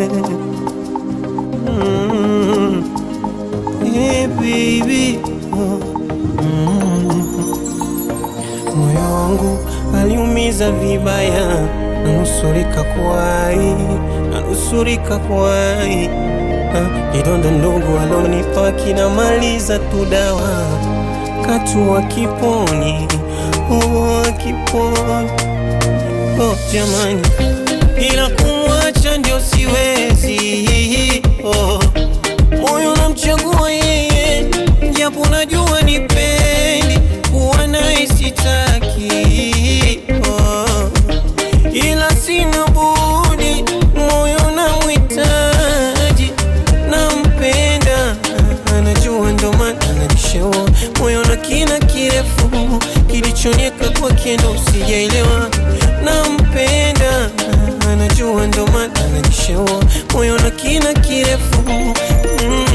Mm. Hey baby oh. Mm. Moyo wangu aliumiza vibaya, nanusurika kwai, nanusurika kwai. Ah, Kidonda ndogo alonipa kinamaliza tu dawa, katu akiponi, oh, akiponi oh, jamani, ila kumwacha ndio siwezi oh. Moyo namchagua yeye, japo najua nipendi kuwa naye sitaki oh. Ila sina budi, moyo namhitaji, nampenda, anajua ndo maana ananishaua moyo na kina kirefu kilichonyeka kwake ndo sijaelewa, nampenda, anajua ndo maana ananishaua moyo na kina kirefu mm.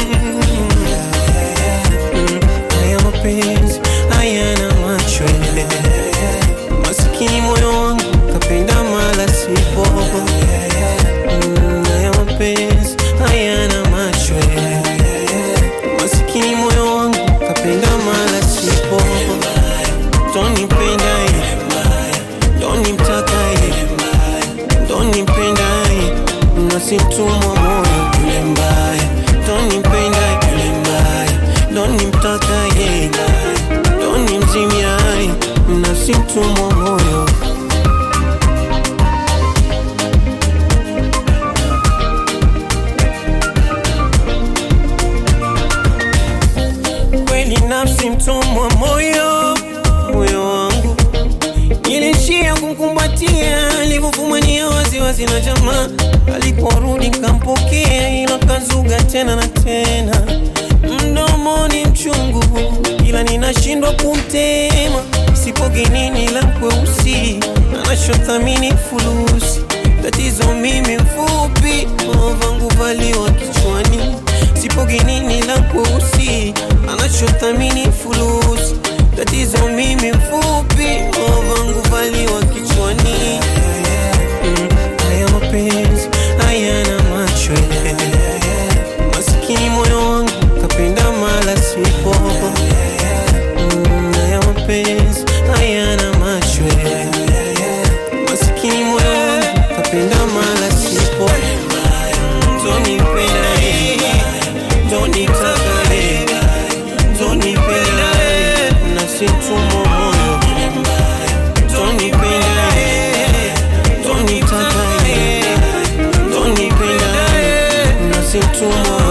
Mm, haya mapenzi hayana macho masikini moyo wangu kapenda mala sipo Mm, haya mapenzi hayana macho masikini moyo wangu kapenda mala sipo tonipenda tonimtaka tonipenda nasimtumwa moyo yule mbaya tonipenda yule mbaya tonimtaka tonimzimia nasimtumwa moyo kweli nafsi mtumwa moyo moyo wangu Nilishia kumkumbatia alivyofumania waziwazi na jamaa, aliporudi nkampokea, ila kazuga tena na tena, mdomoni mchungu, ila ninashindwa kumtema. Sipo genini la kweusi, anachothamini fulusi. Tatizo mimi mfupi, vangu valiwa kichwani. Sipo genini la kweusi, anachothamini fulusi. Tatizo mimi mfupi, vangu valiwa kichwani. Mm, Haya mapenzi hayana macho masikini moyo wangu kapenda mala sipo Mm, haya mapenzi hayana macho masikini moyo wangu kapenda mala sipo tonipenda tonitaka tonipenda nasitumwa moyo tonipenda tonitaka tonipenda nasitumwa